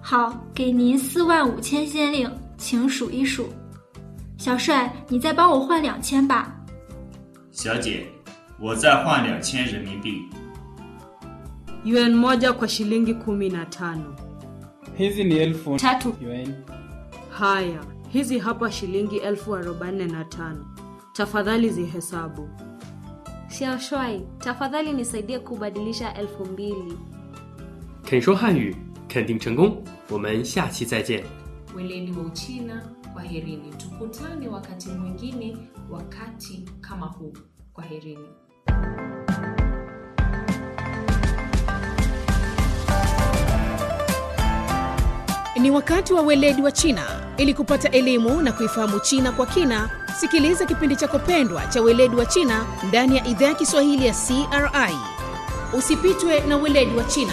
好，给您四万五千先令，请数一数。小帅，你再帮我换两千吧。 小姐，我再换两千人民币。 yuan moja kwa shilingi kumi na tano. hizi ni elfu Tatu. yuan. Haya, hizi hapa shilingi elfu arobaini na tano. Tafadhali zihesabu. Xiaoshuai, tafadhali nisaidie kubadilisha elfu mbili. 肯说汉语，肯定成功。我们下期再见。 weledi wa Uchina, kwaherini. Tukutane wakati mwingine, wakati kama huu. Kwaherini. Ni wakati wa weledi wa China. Ili kupata elimu na kuifahamu China kwa kina, sikiliza kipindi chako pendwa cha weledi wa China ndani ya idhaa ya Kiswahili ya CRI. Usipitwe na weledi wa China.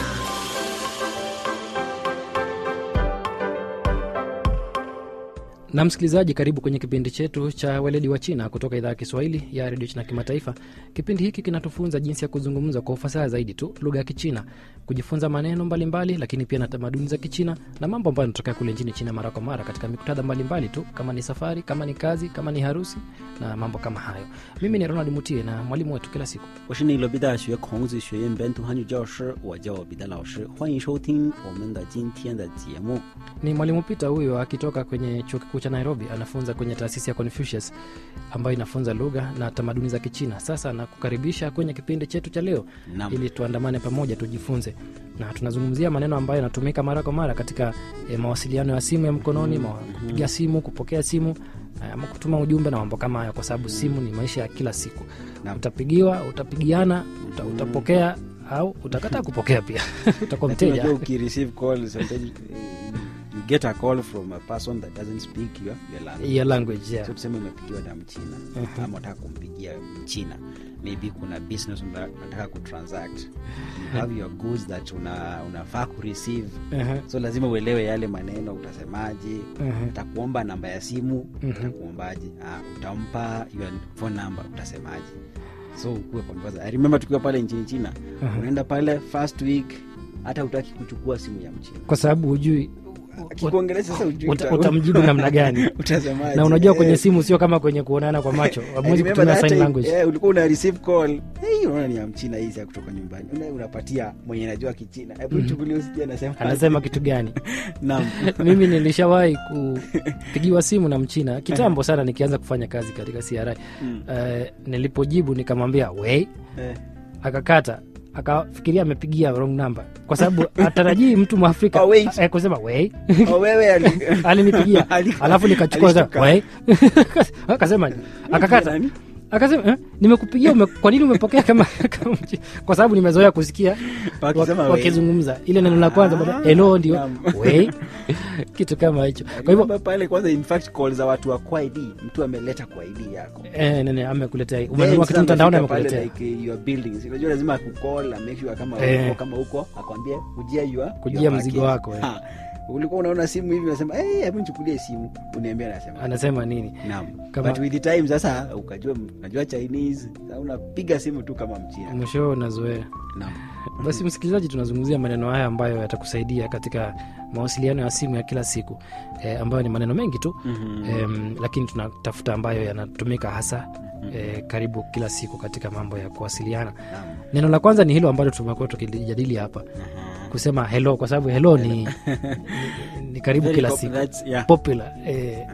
na msikilizaji karibu kwenye kipindi chetu cha weledi wa china kutoka idhaa ya kiswahili ya redio china kimataifa kipindi hiki kinatufunza jinsi ya kuzungumza kwa ufasaha zaidi tu lugha ya kichina kujifunza maneno mbalimbali mbali, lakini pia na tamaduni za kichina na mambo ambayo yanatokea kule nchini china mara kwa mara katika miktadha mbalimbali tu kama ni safari kama ni kazi kama ni harusi na mambo kama hayo mimi ni ronald mutie na mwalimu wetu kila siku 我是内罗毕大学孔子学院本土汉语教师，我叫彼得老师，欢迎收听我们的今天的节目。 ni mwalimu pita huyo akitoka kwenye chuo kikuu cha nairobi anafunza kwenye taasisi ya confucius ambayo inafunza lugha na tamaduni za kichina sasa nakukaribisha kwenye kipindi chetu cha leo Naam. ili tuandamane pamoja tujifunze na tunazungumzia maneno ambayo yanatumika mara kwa mara katika e, mawasiliano ya simu ya mkononi mm kupiga simu kupokea simu eh, ama kutuma ujumbe na mambo kama hayo kwa sababu simu ni maisha ya kila siku Naam. utapigiwa utapigiana uta, utapokea au utakataa kupokea pia utakuwa Lakini mteja unajua ukireceive call sometimes eh, you get a call from a person that doesn't speak your, your language. ya language yeah. So tuseme umepigiwa na mchina Mhm. ama unataka kumpigia mchina maybe kuna business una- unataka kutransact you have your goods that una, unafaa kureceive Mhm. so lazima uelewe yale maneno utasemaje Mhm. utakuomba namba ya simu Mhm. utakuombaje ah, utampa your phone number utasemaje so ukuwe conversa. I remember tukiwa pale nchini china Mhm. unaenda pale first week hata utaki kuchukua simu ya mchina kwa sababu hujui akikuongelesha sasa ujui uta, uta- utamjibu namna gani utasemaje na unajua kwenye Eh, simu sio kama kwenye kuonana kwa macho I hamwezi remember kutumia that sign time, language eh, ulikuwa una receive call hey, unaona ni ya mchina hii ya kutoka nyumbani Una- unapatia mwenye najua kichina hebu Mhm. chukulia usikia anasema anasema kitu gani Naam. mimi nilishawahi kupigiwa simu na mchina kitambo sana nikianza kufanya kazi katika cri Mm. Eh, nilipojibu nikamwambia wei Eh. akakata akafikiria amepigia wrong number kwa sababu atarajii mtu mwafrika Oh, wait. eh, kusema wei Oh, wewe ali- alinipigia Ali- alafu nikachukua alishtuka. wei akasema akakata Nani? akasema eh, nimekupigia ume, kwa nini umepokea kama, kama mchi-" kwa sababu nimezoea kusikia Wakisema wa- wei. wakizungumza ile neno la kwanza baada Ah, hello ndio naam. wei kitu kama hicho kwa hivyo Remember pale kwanza in fact call za watu wa kwa id mtu ameleta kwa id yako eh, nene amekuletea Then umenunua kitu sasa mtandaoni amefika pale amekuletea like, uh, your buildings unajua lazima akucall make sure kama Eh. uko kama uko akwambie kujia your Kujia your mzigo package. wako, eh. Ha. ulikuwa unaona simu hivi unasema hey, hebu nichukulie simu uniambia anasema anasema nini naam Kama- but with the time sasa ukajua unajua chinese sasa unapiga simu tu kama mchina mwisho unazoea naam basi msikilizaji tunazungumzia maneno haya ambayo yatakusaidia katika mawasiliano ya simu ya kila siku e, ambayo ni maneno mengi tu Mhm. e, lakini tunatafuta ambayo yanatumika hasa e, karibu kila siku katika mambo ya kuwasiliana Naam. neno la kwanza ni hilo ambalo tumekuwa tukilijadili hapa kusema hello kwa sababu hello ni, ni, ni karibu Very kila pop- siku that's- yeah. popular e,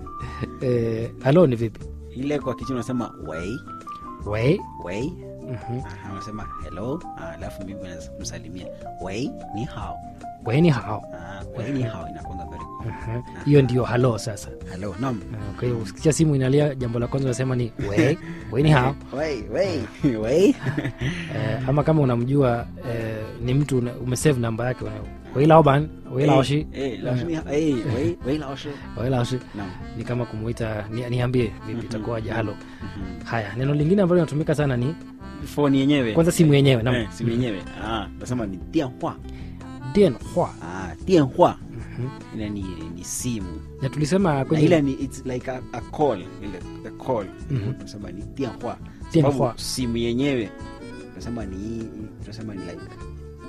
e, hello ni vipi ile kwa kichina unasema wei wei wei Mhm. Aha, unasema hello ah, alafu mimi namsalimia wei ni hao wei ni hao Ah, wei ni hao inakwanga very good Mhm. hiyo ndio halo sasa hello nam Ah, kwa hiyo usikia simu inalia jambo la kwanza unasema ni wei wei ni hao wei wei wei eh, ama kama unamjua eh, ni mtu una- umesave namba yake una- wei laoban wei laoshi Eh, eh, laoshi ni- eh, wei wei laoshi wei laoshi Naam. ni kama kumuita ni, niambie vipi Mhm. itakuwaje halo Mhm. haya neno lingine ambalo linatumika sana ni phone yenyewe kwanza simu yenyewe naam. eh, simu yenyewe ah, nasema ni dianhua Dian hua ah, dianhua ile ni, ni simu na tulisema na kwenye ile ni it's like a, a call ile a call Mhm. tunasema ni dianhua Dianhua. sababu simu yenyewe tunasema ni tunasema ni like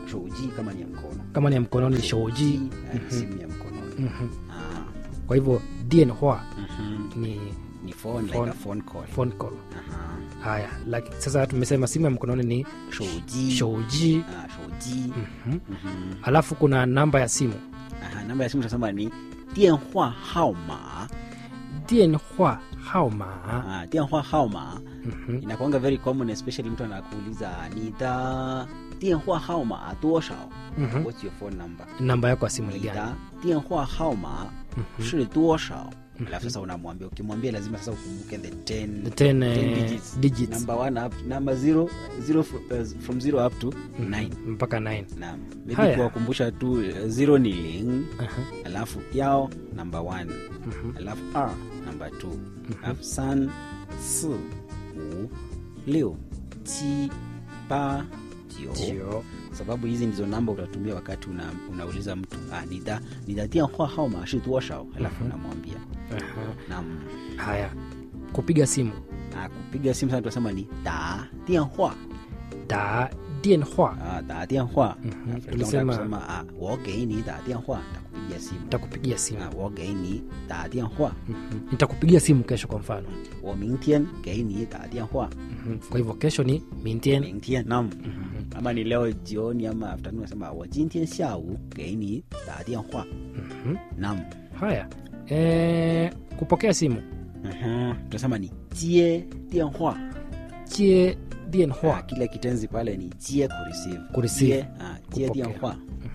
shouji kama ni ya mkono kama ni ya mkononi ni shouji eh, simu ya mkononi Mhm. ah, kwa hivyo dien hua mhm. ni ni phone, like Phone. a phone call phone call Aha. haya like, sasa tumesema simu ya mkononi ni shouji shouji ah, shouji Mhm. Mhm. alafu kuna namba ya simu Aha, namba ya simu tunasema ni 电话号码 dien hua haoma ah, 电话号码 Mhm. inakuanga very common especially mtu anakuuliza ni da 电话号码多少 Mhm. what's your phone number namba yako ya simu ni 你 gani 的电话号码是多少 alafu sasa unamwambia ukimwambia lazima sasa ukumbuke the 10 The 10, 10 eh, digits. digits. number 1 up number 0 0 from 0 up to 9 mpaka 9 naam maybe Haya. kuwakumbusha tu 0 ni ling Aha. alafu yao number 1 alafu r number 2 alafu san si wu liu chi ba jio Jio. sababu hizi ndizo namba utatumia wakati una, unauliza mtu ah, nida nidatia hao mashi tuoshao alafu unamwambia Aha. nam haya kupiga simu ah, kupiga simu sana tunasema ni da dianhua da dien hua ah, da dianhua Mhm. tulisema Tulisema- kusema ah, wogeini da dianhua takupigia simu nitakupigia simu ah, wogeini da dianhua Mhm. nitakupigia simu kesho kwa mfano wo mingtian geini da dianhua Mhm. kwa hivyo kesho ni mintien mingtian nam ama ni leo jioni ama afternoon nasema wo jintian xiao geini da dianhua Mhm. nam haya e, kupokea simu Mhm. tunasema ni jie dianhua jie dien Ah, hua kile kitenzi pale ni jie kureceive Kureceive. Jie, ah, jie Kupokea. dianhua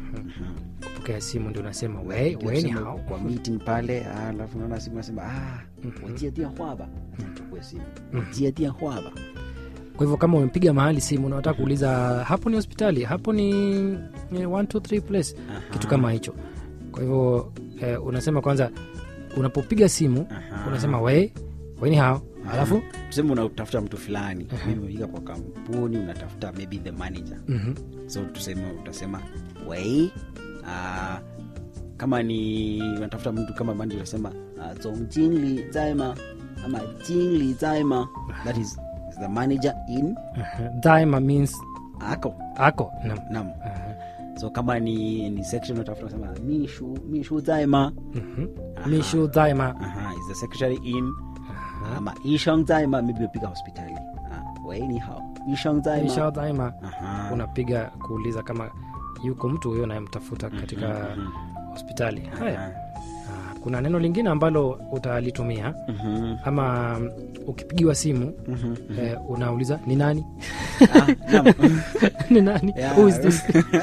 kupokea simu ndio unasema we, Ndio we ni tuseme hao kwa meeting pale ah, alafu naona simu nasema ah, wajie dianhua ba chukue simu wajie dianhua ba kwa hivyo kama umepiga mahali simu na unataka kuuliza hapo ni hospitali hapo ni eh, 123 place kitu kama hicho kwa hivyo eh, unasema kwanza unapopiga simu Aha. unasema we we ni hao alafu tuseme unatafuta mtu fulani maybe umefika kwa kampuni unatafuta maybe the manager mhm, so tuseme utasema wei ah, kama ni unatafuta mtu kama manager utasema uh, zongjinli zaima ama jinli zaima that is, is the manager in aha. daima means ako ako nam nam so kama ni ni section unatafuta unasema mishu mishu zaima Mhm. Aha. mishu daima Aha, is the secretary in ama ishang zaima maybe umepiga hospitali ah, wei ni hao ishang zaima mishu daima Aha. unapiga kuuliza kama yuko mtu huyo unayemtafuta katika hospitali haya Ah, kuna neno lingine ambalo utalitumia Mhm. ama mm, ukipigiwa simu eh, unauliza ni nani Ah, nam. ni nani Yeah. Who is this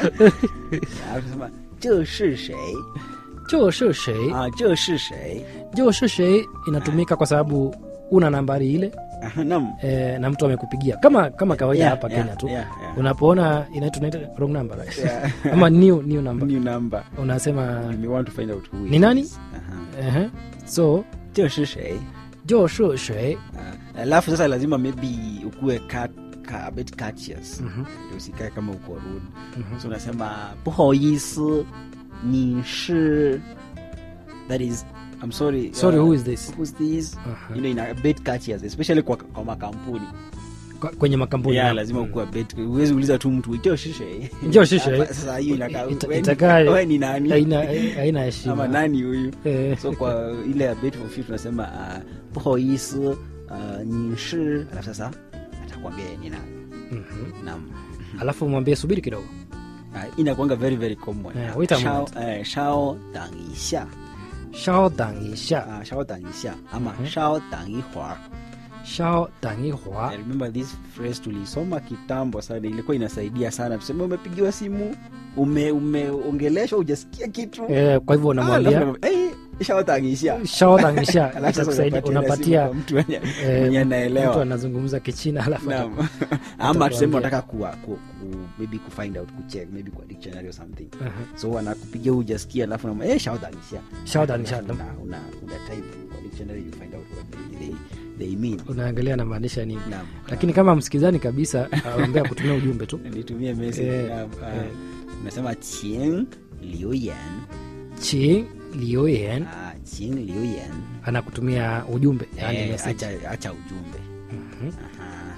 Alafu sema, 这是谁就是谁啊这是谁就是谁inatumika kwa sababu una nambari ile Ah, nam eh, na mtu amekupigia kama kama kawaida Yeah, hapa yeah, kenya tu yeah, yeah. unapoona inaitwa tunaita wrong number right? Yeah. ama new new number new number unasema you may want to find out who it Ni nani? is. Aha. uh-huh. so 这是谁就是谁 Ah, alafu sasa lazima maybe ukuwe cat, ka, a bit courteous Mhm. Ndio usikae kama uko rude so unasema 不好意思你是 that is I'm sorry sorry uh, who is this who's this Aha. you know in a bit courteous especially kwa, kwa makampuni Kwa- kwenye makampuni yeah, naam. lazima ukuwa bet huwezi uliza tu mtu "Njoo shishe Njoo shishe. Hapa, sasa hiyo inakaa Ita- wewe ni- itakaa- wewe ni nani haina haina heshima ama nani huyu Eh. so kwa ile ya bet for few tunasema uh, 不好意思uh, 你是 alafu sasa atakwambia yeye ni nani Mhm. naam alafu mwambie subiri kidogo uh, inakuanga very very common Eh, wait a Shao- moment. eh, shao dang isha shao dang isha uh, shao dang isha ama Mhm. shao dang ihwa shao dang ihua I remember this phrase tulisoma kitambo sana ilikuwa inasaidia sana tuseme umepigiwa simu ume umeongeleshwa ujasikia kitu eh, kwa hivyo Ah, unamwambia alafu unamwambia, "Eh, shawatangishia." shao dang isha Alafu sasa itakusaidia unapatia ile unapatia simu kwa mtu mwenye- eh, mwenye mtu anaelewa anazungumza kichina alafu Naam. ataku- ama tuseme atakuambia. unataka kuwa ku, ku, maybe kufind out kucheck maybe kwa dictionary or something Aha. so wanakupigia ujasikia alafu unamwa- eh, shawatangishia Shawatangishia. Alafu una, una, una type kwa dictionary you find out what they, they, they mean unaangalia namaanisha nini Naam. lakini kama msikizani kabisa aambia kutumia ujumbe tu nitumie message Eh, naam, ah. eh. unasema qing liu yan chi lioyen ah, qing liu yan anakutumia ujumbe yani eh, message acha, acha ujumbe Mhm. Aha.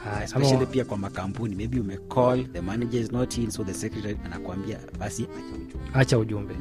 Haya, especially ama- pia kwa makampuni maybe umecall the manager is not in so the secretary anakuambia basi acha ujumbe acha ujumbe